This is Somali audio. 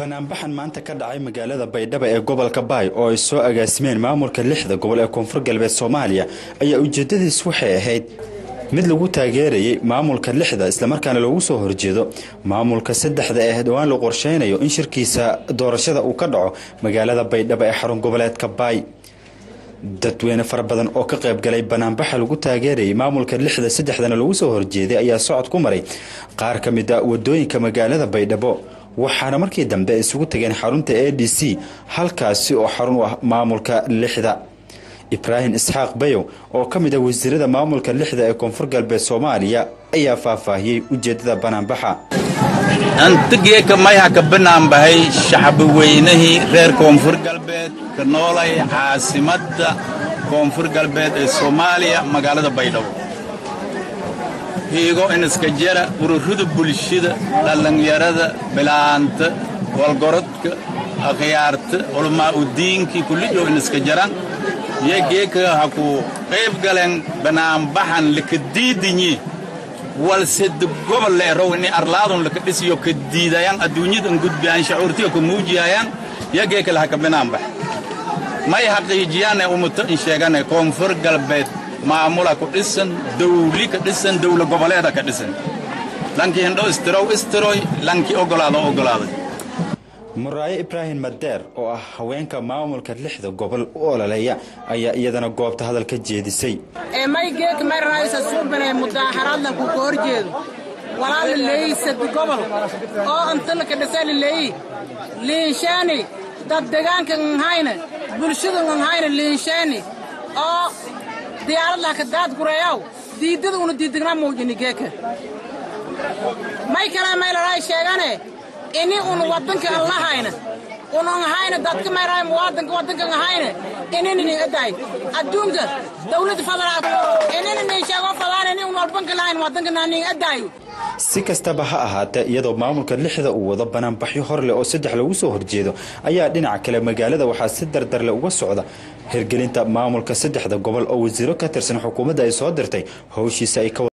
banaanbaxan maanta ka dhacay magaalada baydhabo ee gobolka baay oo ay soo agaasimeen maamulka lixda gobol ee koonfur galbeed soomaaliya ayaa ujeedadiis waxay ahayd mid lagu taageerayay maamulka lixda islamarkaana loogu soo horjeedo maamulka saddexda ee dhowaan la qorsheynayo in shirkiisa doorashada uu ka dhaco magaalada baydhabo ee xarun goboleedka baay dadweyne fara badan oo ka qayb galay banaanbaxa lagu taageerayay maamulka lixda saddexdana lagu soo horjeeday ayaa socod ku maray qaar ka mid a wadooyinka magaalada baydhabo waxaana markii dambe isugu tageen xarunta a d c halkaasi oo xarun u ah maamulka lixda ibraahim isxaaq bayow oo ka mid ah wasiirada maamulka lixda ee koonfur galbeed soomaaliya ayaa faahfaahiyey ujeedada banaanbaxa antigeeka mayha ka banaanbahay shacbi weynihii reer koonfur galbeed ka noolay caasimadda koonfur galbeed ee soomaaliya magaalada baydhabo hiigo iniska jara ururada bulshada dhallinyarada bilaanta walgorodka akhyaarta culamaa udiinkii kullijo iniska jaran yo geeka ha ku qayb galeen banaanbaxan laka diidinyi walsed gobol leerow ini arlaadun laka dhisiyo ka diidayan adduunyadan gudbiyaan shacuurtiga ka muujiyayaan yo geeka laha ka banaanbax may haqiijiyaane umuto in sheegane koonfur galbeed maamula ku dhisan dawli ka dhisan dawla goboleeda ka dhisan lankii hindho istirow istiroy lankii ogolaado ogolaaday muraayo ibraahim madeer oo ah haweenka maamulka lixda gobol u ololeeya ayaa iyadana goobta hadal ka jeedisay may geeka may raaysa suubane mudaaxaraadla ku ka hor jeedo walaa la leeyi sadi gobol oo antala ka dhisa la leeyi liinshaani dad degaanka nhayna bulshada nhayna liinshaani oo diyaaradlah ka daad gureeyaw diidada una diidignaa muujini geeka may kale may laraay sheegane ini un waddanka an lahayna unan hayna dadka mayraay muwaadanka waddanka hayna inini nin adaay adduunka dawladda fadalaad inini nin sheego fadaan ini un walbanka lahayn waddanka naa nin adaayo si kastaba ha ahaatee iyadoo maamulka lixda uu wado banaanbaxyo hor leh oo saddex lagu soo horjeedo ayaa dhinaca kale magaalada waxaa si dardarle uga socda hirgelinta maamulka saddexda gobol oo wasiiro ka tirsan xukuumadda ay soo dirtay howshiisa ay ka